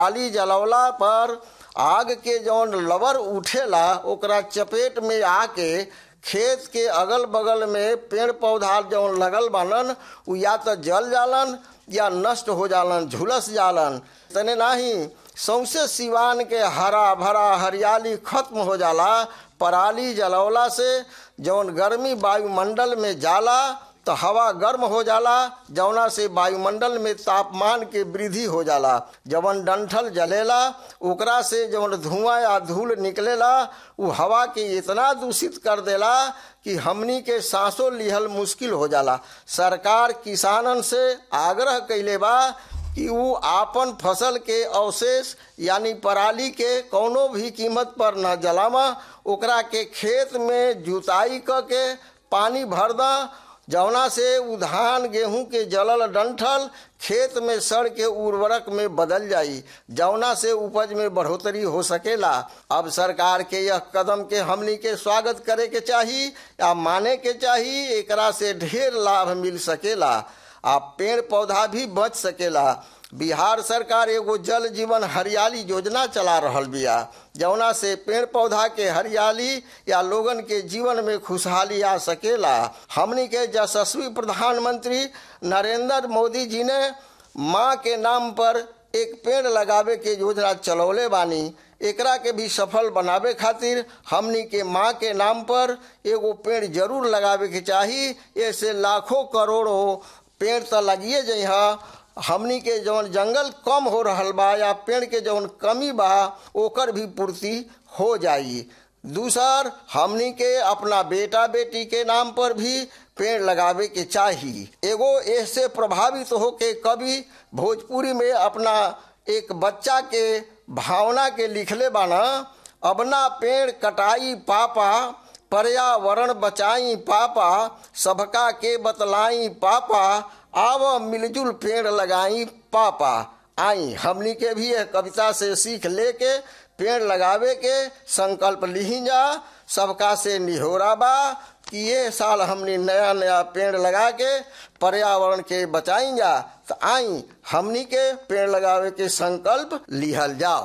आली जलवला पर आग के जौन लवर उठेला ओकरा चपेट में आके खेत के अगल बगल में पेड़ पौधा जौन लगल बानन उ या तो जल जालन या नष्ट हो जालन झुलस जालन तने नाही सौंसे सिवान के हरा भरा हरियाली खत्म हो जाला पराली जलवला से जौन गर्मी वायुमंडल में जाला तो हवा गर्म हो जाला जौना से वायुमंडल में तापमान के वृद्धि हो जाला जवन डंठल जलेला ओकरा से जवन धुआं या धूल निकलेला उ हवा के इतना दूषित कर देला कि हमनी के सांसों लिहल मुश्किल हो जाला सरकार किसानन से आग्रह कैले बा कि उ आपन फसल के अवशेष यानी पराली के कौनो भी कीमत पर न जलावा ओकरा के खेत में जुताई क के पानी भर दा जौना से उ धान गेहूं के जलल डंठल खेत में सड़ के उर्वरक में बदल जाई जौना से उपज में बढ़ोतरी हो सकेला अब सरकार के यह कदम के हमनी के स्वागत करे के चाही या माने के चाही एकरा से ढेर लाभ मिल सकेला आ पेड़ पौधा भी बच सकेला बिहार सरकार एगो जल जीवन हरियाली योजना चला रहल बिया जौना से पेड़ पौधा के हरियाली या लोगन के जीवन में खुशहाली आ सकेला हमनी के यशस्वी प्रधानमंत्री नरेंद्र मोदी जी ने माँ के नाम पर एक पेड़ लगावे के योजना चलौले बानी एकरा के भी सफल बनावे खातिर हमनी के माँ के नाम पर एगो पेड़ जरूर लगावे के चाही ऐसे लाखों करोड़ों पेड़ तो लगिए जाइ हमनी के जौन जंगल कम हो रहल बा या पेड़ के जौन कमी बा ओकर भी पूर्ति हो जाई दूसर हमनी के अपना बेटा बेटी के नाम पर भी पेड़ लगावे के चाही एगो ऐसे प्रभावित हो के कवि भोजपुरी में अपना एक बच्चा के भावना के लिखले बाना अपना पेड़ कटाई पापा पर्यावरण बचाई पापा सबका के बतलाई पापा आव मिलजुल पेड़ लगाई पापा आई हमनी के भी यह कविता से सीख लेके पेड़ लगावे के संकल्प ली जा सबका से निहोरा बा कि ये साल हमने नया नया पेड़ लगा के पर्यावरण के बचाई जा तो आई हमनी के पेड़ लगावे के संकल्प लिहल जाओ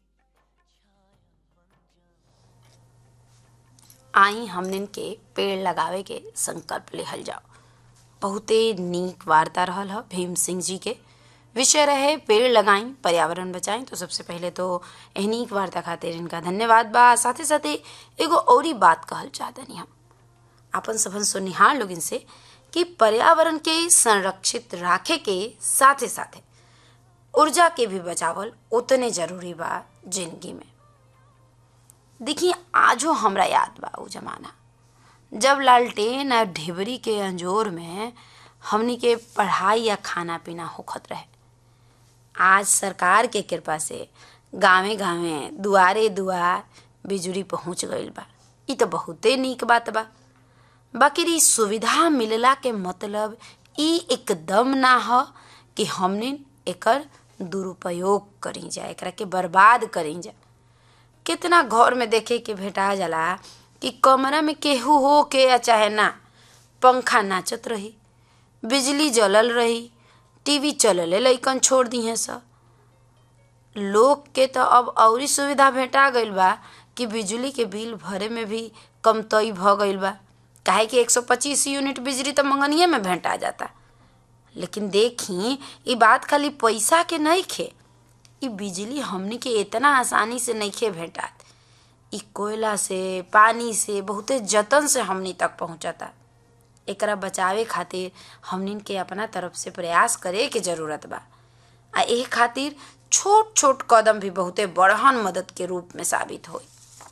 आई हमनिन के पेड़ लगावे के संकल्प लेहल जाओ बहुते नीक वार्ता रहल ह भीम सिंह जी के विषय रहे पेड़ लगाई पर्यावरण बचाई तो सबसे पहले तो एह नीक वार्ता खातिर इनका धन्यवाद बा साथे साथे एगो औरी बात कहल चाहतनी हम अपन सबन सुनिहार लोग इनसे कि पर्यावरण के संरक्षित राखे के साथे साथे ऊर्जा के भी बचावल उतने जरूरी बा जिंदगी में देखिए आजो हमरा याद बा उ जमाना जब लालटेन और ढिबरी के अंजोर में हमनी के पढ़ाई या खाना पीना होखत रहे आज सरकार के कृपा से गांवे गांवे दुआरे दुआर बिजुली पहुंच गईल बा ई तो बहुते नीक बात बा बाकी ई सुविधा मिलला के मतलब ई एकदम ना ह कि हमने एकर दुरुपयोग करी जा एकरा के बर्बाद करी जा कितना घर में देखे के भेटा जाला कि कमरा में केहू हो के या चाहे ना पंखा नाचत रही बिजली जलल रही टीवी चलले लइकन छोड़ दी हैं सब लोग के तो अब औरी सुविधा भेटा गईल बा कि बिजली के बिल भरे में भी कमतई भ गईल बा काहे कि 125 यूनिट बिजली तो मंगनिए में भेंटा जाता लेकिन देखी ई बात खाली पैसा के नहीं खे ई बिजली हमनी के इतना आसानी से नहीं खे भेटात ई कोयला से पानी से बहुते जतन से हमनी तक पहुंचता एकरा बचावे खातिर हमनी के अपना तरफ से प्रयास करे के जरूरत बा आ एह खातिर छोट छोट कदम भी बहुते बड़हन मदद के रूप में साबित होई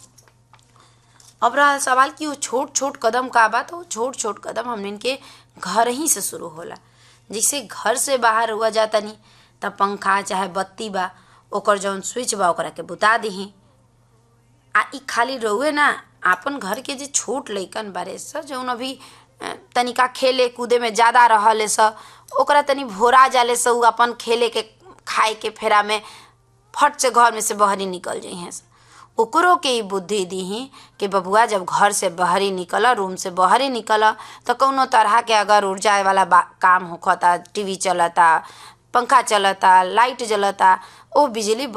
अब रहा सवाल कि वो छोट छोट कदम का बा तो छोट छोट कदम हमने के घर ही से शुरू होला जैसे घर से बाहर हुआ जाता नहीं तब पंखा चाहे बत्ती बा ओकर जौन स्विच बा ओकरा के बुता दही आ ई खाली रहुए ना आपन घर के जे छोट लइकन बारे स जौन अभी तनिका खेले कूदे में ज़्यादा रहले स ओकरा तनी भोरा जाले स उ अपन खेले के खाए के फेरा में फट से घर में से बहरी निकल जाइ ओकरो के ई बुद्धि दीही कि बबुआ जब घर से बहरी निकल रूम से बहरी निकल तो कौनो तरह के अगर ऊर्जा वाला काम होखता टीवी चलता पंखा चलता लाइट जलता ओ बिजली